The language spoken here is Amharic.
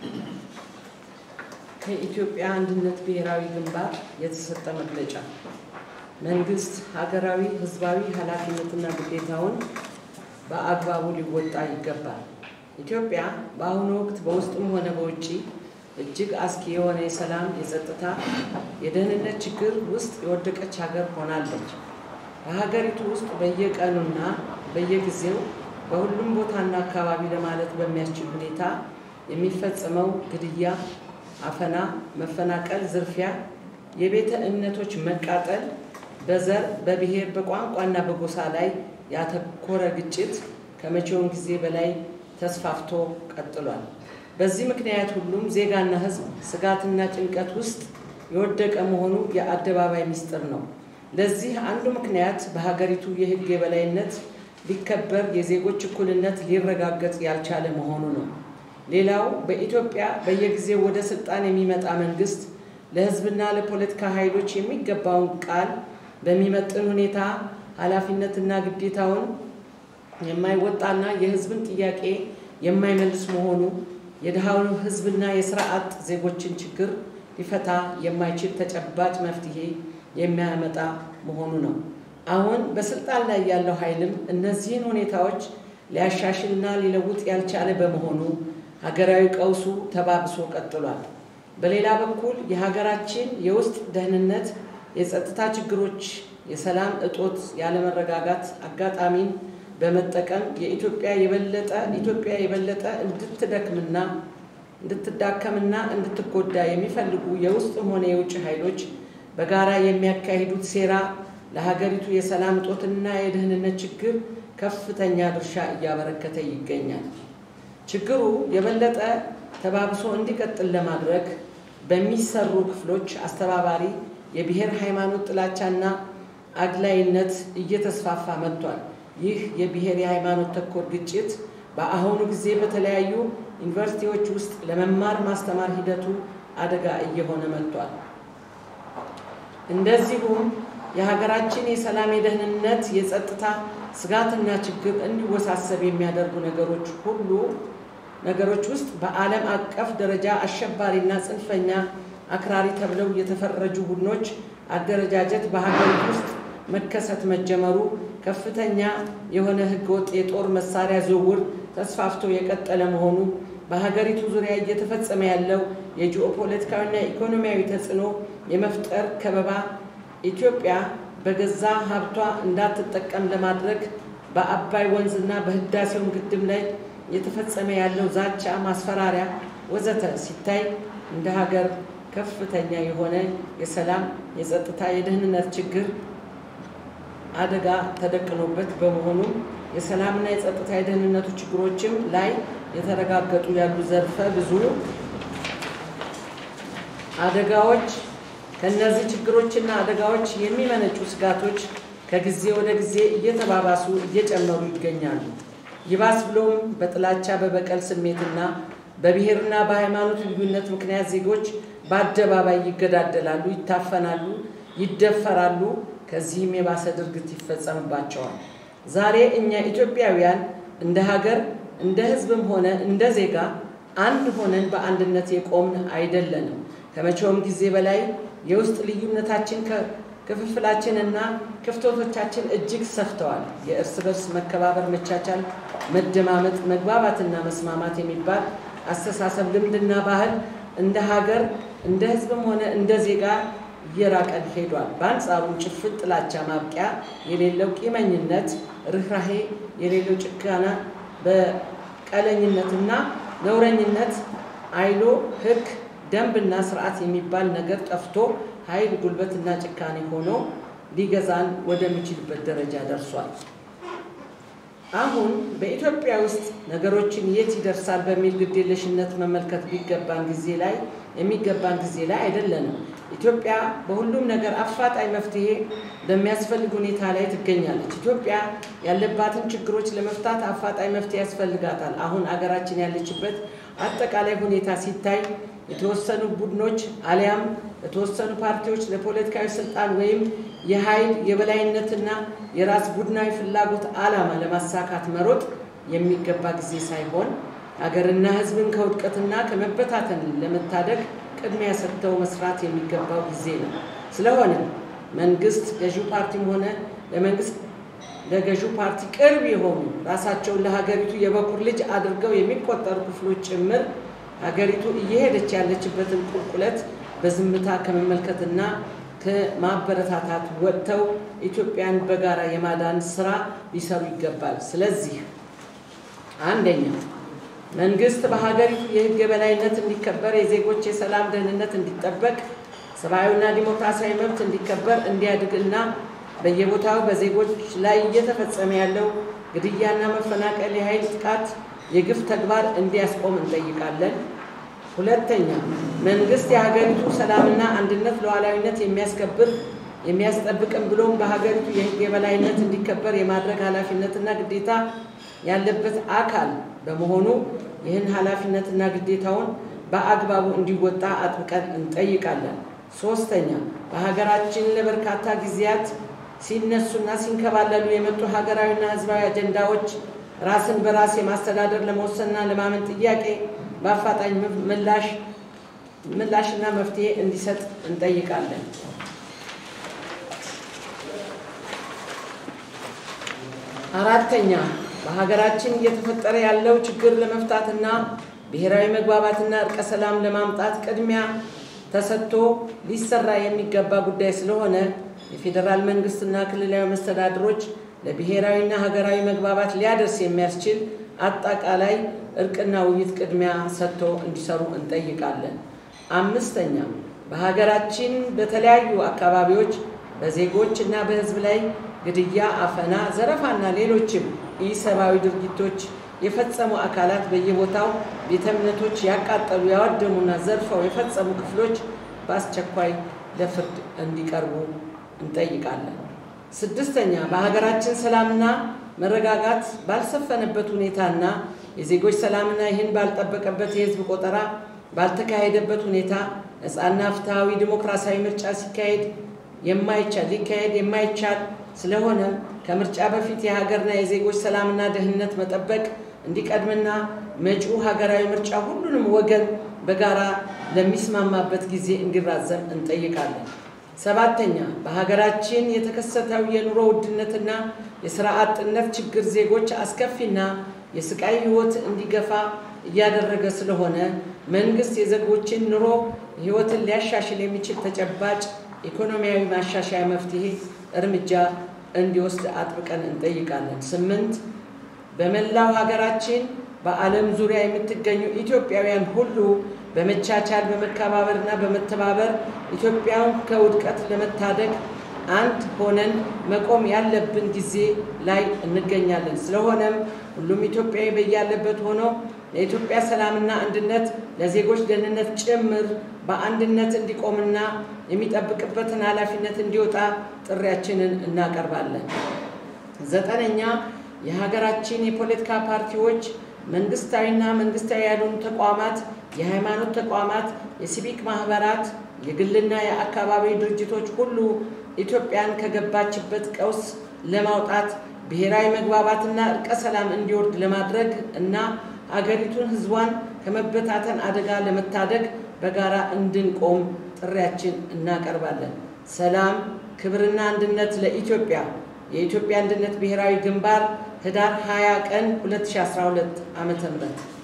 ከኢትዮጵያ አንድነት ብሔራዊ ግንባር የተሰጠ መግለጫ መንግስት ሀገራዊ ሕዝባዊ ኃላፊነትና ግዴታውን በአግባቡ ሊወጣ ይገባል። ኢትዮጵያ በአሁኑ ወቅት በውስጥም ሆነ በውጭ እጅግ አስጊ የሆነ የሰላም፣ የጸጥታ፣ የደህንነት ችግር ውስጥ የወደቀች ሀገር ሆናለች። በሀገሪቱ ውስጥ በየቀኑና በየጊዜው በሁሉም ቦታና አካባቢ ለማለት በሚያስችል ሁኔታ የሚፈጸመው ግድያ፣ አፈና፣ መፈናቀል፣ ዝርፊያ፣ የቤተ እምነቶች መቃጠል፣ በዘር በብሔር በቋንቋና በጎሳ ላይ ያተኮረ ግጭት ከመቼውም ጊዜ በላይ ተስፋፍቶ ቀጥሏል። በዚህ ምክንያት ሁሉም ዜጋና ሕዝብ ስጋትና ጭንቀት ውስጥ የወደቀ መሆኑ የአደባባይ ምስጢር ነው። ለዚህ አንዱ ምክንያት በሀገሪቱ የሕግ የበላይነት ሊከበር የዜጎች እኩልነት ሊረጋገጥ ያልቻለ መሆኑ ነው። ሌላው በኢትዮጵያ በየጊዜው ወደ ስልጣን የሚመጣ መንግስት ለሕዝብና ለፖለቲካ ኃይሎች የሚገባውን ቃል በሚመጥን ሁኔታ ኃላፊነትና ግዴታውን የማይወጣና የሕዝብን ጥያቄ የማይመልስ መሆኑ የድሃውን ሕዝብና የስራ አጥ ዜጎችን ችግር ሊፈታ የማይችል ተጨባጭ መፍትሄ የሚያመጣ መሆኑ ነው። አሁን በስልጣን ላይ ያለው ኃይልም እነዚህን ሁኔታዎች ሊያሻሽልና ሊለውጥ ያልቻለ በመሆኑ ሀገራዊ ቀውሱ ተባብሶ ቀጥሏል። በሌላ በኩል የሀገራችን የውስጥ ደህንነት፣ የጸጥታ ችግሮች፣ የሰላም እጦት፣ ያለመረጋጋት አጋጣሚን በመጠቀም የኢትዮጵያ የበለጠ ኢትዮጵያ የበለጠ እንድትደክምና እንድትዳከምና እንድትጎዳ የሚፈልጉ የውስጥም ሆነ የውጭ ኃይሎች በጋራ የሚያካሂዱት ሴራ ለሀገሪቱ የሰላም እጦትና የደህንነት ችግር ከፍተኛ ድርሻ እያበረከተ ይገኛል። ችግሩ የበለጠ ተባብሶ እንዲቀጥል ለማድረግ በሚሰሩ ክፍሎች አስተባባሪ የብሔር ሃይማኖት ጥላቻና አግላይነት እየተስፋፋ መጥቷል። ይህ የብሔር የሃይማኖት ተኮር ግጭት በአሁኑ ጊዜ በተለያዩ ዩኒቨርሲቲዎች ውስጥ ለመማር ማስተማር ሂደቱ አደጋ እየሆነ መጥቷል። እንደዚሁም የሀገራችን የሰላም፣ የደህንነት፣ የጸጥታ ስጋትና ችግር እንዲወሳሰብ የሚያደርጉ ነገሮች ሁሉ ነገሮች ውስጥ በዓለም አቀፍ ደረጃ አሸባሪና ጽንፈኛ አክራሪ ተብለው የተፈረጁ ቡድኖች አደረጃጀት በሀገሪቱ ውስጥ መከሰት መጀመሩ ከፍተኛ የሆነ ህገወጥ የጦር መሳሪያ ዝውውር ተስፋፍቶ የቀጠለ መሆኑ በሀገሪቱ ዙሪያ እየተፈጸመ ያለው የጂኦፖለቲካዊና ኢኮኖሚያዊ ተጽዕኖ የመፍጠር ከበባ ኢትዮጵያ በገዛ ሀብቷ እንዳትጠቀም ለማድረግ በአባይ ወንዝና በህዳሴው ግድብ ላይ እየተፈጸመ ያለው ዛቻ፣ ማስፈራሪያ ወዘተ ሲታይ እንደ ሀገር ከፍተኛ የሆነ የሰላም፣ የጸጥታ፣ የደህንነት ችግር አደጋ ተደቅኖበት በመሆኑም የሰላምና የጸጥታ የደህንነቱ ችግሮችም ላይ የተረጋገጡ ያሉ ዘርፈ ብዙ አደጋዎች ከእነዚህ ችግሮችና አደጋዎች የሚመነጩ ስጋቶች ከጊዜ ወደ ጊዜ እየተባባሱ እየጨመሩ ይገኛሉ። ይባስ ብሎም በጥላቻ በበቀል ስሜትና በብሔርና በሃይማኖት ልዩነት ምክንያት ዜጎች በአደባባይ ይገዳደላሉ፣ ይታፈናሉ፣ ይደፈራሉ። ከዚህም የባሰ ድርጊት ይፈጸምባቸዋል። ዛሬ እኛ ኢትዮጵያውያን እንደ ሀገር እንደ ሕዝብም ሆነ እንደ ዜጋ አንድ ሆነን በአንድነት የቆምን አይደለንም። ከመቼውም ጊዜ በላይ የውስጥ ልዩነታችን ክፍፍላችንና ክፍተቶቻችን እጅግ ሰፍተዋል። የእርስ በርስ መከባበር፣ መቻቻል፣ መደማመጥ፣ መግባባትና መስማማት የሚባል አስተሳሰብ፣ ልምድና ባህል እንደ ሀገር እንደ ሕዝብም ሆነ እንደ ዜጋ እየራቀን ሄዷል። በአንጻሩ ጭፍን ጥላቻ፣ ማብቂያ የሌለው ቂመኝነት፣ ርኅራሄ የሌለው ጭካና፣ በቀለኝነትና ነውረኝነት አይሎ ሕግ ደንብና ስርዓት የሚባል ነገር ጠፍቶ ኃይል ጉልበትና ጭካኔ ሆኖ ሊገዛን ወደሚችልበት ደረጃ ደርሷል። አሁን በኢትዮጵያ ውስጥ ነገሮችን የት ይደርሳል በሚል ግዴለሽነት መመልከት ቢገባን ጊዜ ላይ የሚገባን ጊዜ ላይ አይደለንም። ኢትዮጵያ በሁሉም ነገር አፋጣኝ መፍትሄ በሚያስፈልግ ሁኔታ ላይ ትገኛለች። ኢትዮጵያ ያለባትን ችግሮች ለመፍታት አፋጣኝ መፍትሄ ያስፈልጋታል። አሁን አገራችን ያለችበት አጠቃላይ ሁኔታ ሲታይ የተወሰኑ ቡድኖች አሊያም የተወሰኑ ፓርቲዎች ለፖለቲካዊ ስልጣን ወይም የኃይል የበላይነትና የራስ ቡድናዊ ፍላጎት ዓላማ ለማሳካት መሮጥ የሚገባ ጊዜ ሳይሆን ሀገርና ሕዝብን ከውድቀትና ከመበታተን ለመታደግ ቅድሚያ ሰጥተው መስራት የሚገባው ጊዜ ነው። ስለሆነ መንግስት ገዢው ፓርቲም ሆነ ለመንግስት ለገዢው ፓርቲ ቅርብ የሆኑ ራሳቸውን ለሀገሪቱ የበኩር ልጅ አድርገው የሚቆጠሩ ክፍሎች ጭምር ሀገሪቱ እየሄደች ያለችበትን ቁልቁለት በዝምታ ከመመልከትና ከማበረታታት ወጥተው ኢትዮጵያን በጋራ የማዳን ስራ ሊሰሩ ይገባል። ስለዚህ አንደኛ መንግስት በሀገሪቱ የህግ የበላይነት እንዲከበር፣ የዜጎች የሰላም ደህንነት እንዲጠበቅ፣ ሰብአዊና ዲሞክራሲያዊ መብት እንዲከበር እንዲያድግ እና በየቦታው በዜጎች ላይ እየተፈጸመ ያለው ግድያና መፈናቀል፣ የኃይል ጥቃት፣ የግፍ ተግባር እንዲያስቆም እንጠይቃለን። ሁለተኛ መንግስት የሀገሪቱ ሰላምና አንድነት ሉዓላዊነት የሚያስከብር የሚያስጠብቅም ብሎም በሀገሪቱ የህግ የበላይነት እንዲከበር የማድረግ ኃላፊነትና ግዴታ ያለበት አካል በመሆኑ ይህን ኃላፊነትና ግዴታውን በአግባቡ እንዲወጣ አጥብቀን እንጠይቃለን። ሶስተኛ በሀገራችን ለበርካታ ጊዜያት ሲነሱና ሲንከባለሉ የመጡ ሀገራዊና ህዝባዊ አጀንዳዎች ራስን በራስ የማስተዳደር ለመወሰንና ለማመን ጥያቄ በአፋጣኝ ምላሽ ምላሽና መፍትሄ እንዲሰጥ እንጠይቃለን። አራተኛ በሀገራችን እየተፈጠረ ያለው ችግር ለመፍታትና ብሔራዊ መግባባትና እርቀ ሰላም ለማምጣት ቅድሚያ ተሰጥቶ ሊሰራ የሚገባ ጉዳይ ስለሆነ የፌዴራል መንግስትና ክልላዊ መስተዳድሮች ለብሔራዊና ሀገራዊ መግባባት ሊያደርስ የሚያስችል አጠቃላይ እርቅና ውይይት ቅድሚያ ሰጥቶ እንዲሰሩ እንጠይቃለን። አምስተኛ በሀገራችን በተለያዩ አካባቢዎች በዜጎች እና በህዝብ ላይ ግድያ፣ አፈና፣ ዘረፋና ሌሎችም ኢሰብአዊ ድርጊቶች የፈጸሙ አካላት በየቦታው ቤተ እምነቶች ያቃጠሉ፣ ያወደሙና ዘርፈው የፈጸሙ ክፍሎች በአስቸኳይ ለፍርድ እንዲቀርቡ እንጠይቃለን። ስድስተኛ በሀገራችን ሰላምና መረጋጋት ባልሰፈነበት ሁኔታና የዜጎች ሰላምና ይህን ባልጠበቀበት የህዝብ ቆጠራ ባልተካሄደበት ሁኔታ ነፃና ፍትሐዊ ዲሞክራሲያዊ ምርጫ ሲካሄድ የማይቻል ሊካሄድ የማይቻል ስለሆነ ከምርጫ በፊት የሀገርና የዜጎች ሰላምና ደህንነት መጠበቅ እንዲቀድምና መጪው ሀገራዊ ምርጫ ሁሉንም ወገን በጋራ ለሚስማማበት ጊዜ እንዲራዘም እንጠይቃለን። ሰባተኛ በሀገራችን የተከሰተው የኑሮ ውድነትና የስራ አጥነት ችግር ዜጎች አስከፊና የስቃይ ህይወት እንዲገፋ እያደረገ ስለሆነ መንግስት የዜጎችን ኑሮ ህይወትን ሊያሻሽል የሚችል ተጨባጭ ኢኮኖሚያዊ ማሻሻያ መፍትሄ እርምጃ እንዲወስድ አጥብቀን እንጠይቃለን። ስምንት በመላው ሀገራችን በዓለም ዙሪያ የምትገኙ ኢትዮጵያውያን ሁሉ በመቻቻል በመከባበርና በመተባበር ኢትዮጵያን ከውድቀት ለመታደግ አንድ ሆነን መቆም ያለብን ጊዜ ላይ እንገኛለን። ስለሆነም ሁሉም ኢትዮጵያዊ በያለበት ሆኖ ለኢትዮጵያ ሰላምና አንድነት ለዜጎች ደህንነት ጭምር በአንድነት እንዲቆምና የሚጠብቅበትን ኃላፊነት እንዲወጣ ጥሪያችንን እናቀርባለን። ዘጠነኛ የሀገራችን የፖለቲካ ፓርቲዎች፣ መንግስታዊና መንግስታዊ ያልሆኑ ተቋማት፣ የሃይማኖት ተቋማት፣ የሲቪክ ማህበራት፣ የግልና የአካባቢ ድርጅቶች ሁሉ ኢትዮጵያን ከገባችበት ቀውስ ለማውጣት ብሔራዊ መግባባትና እርቀ ሰላም እንዲወርድ ለማድረግ እና አገሪቱን ህዝቧን ከመበታተን አደጋ ለመታደግ በጋራ እንድንቆም ጥሪያችን እናቀርባለን። ሰላም፣ ክብርና አንድነት ለኢትዮጵያ። የኢትዮጵያ አንድነት ብሔራዊ ግንባር ህዳር 20 ቀን 2012 ዓ.ም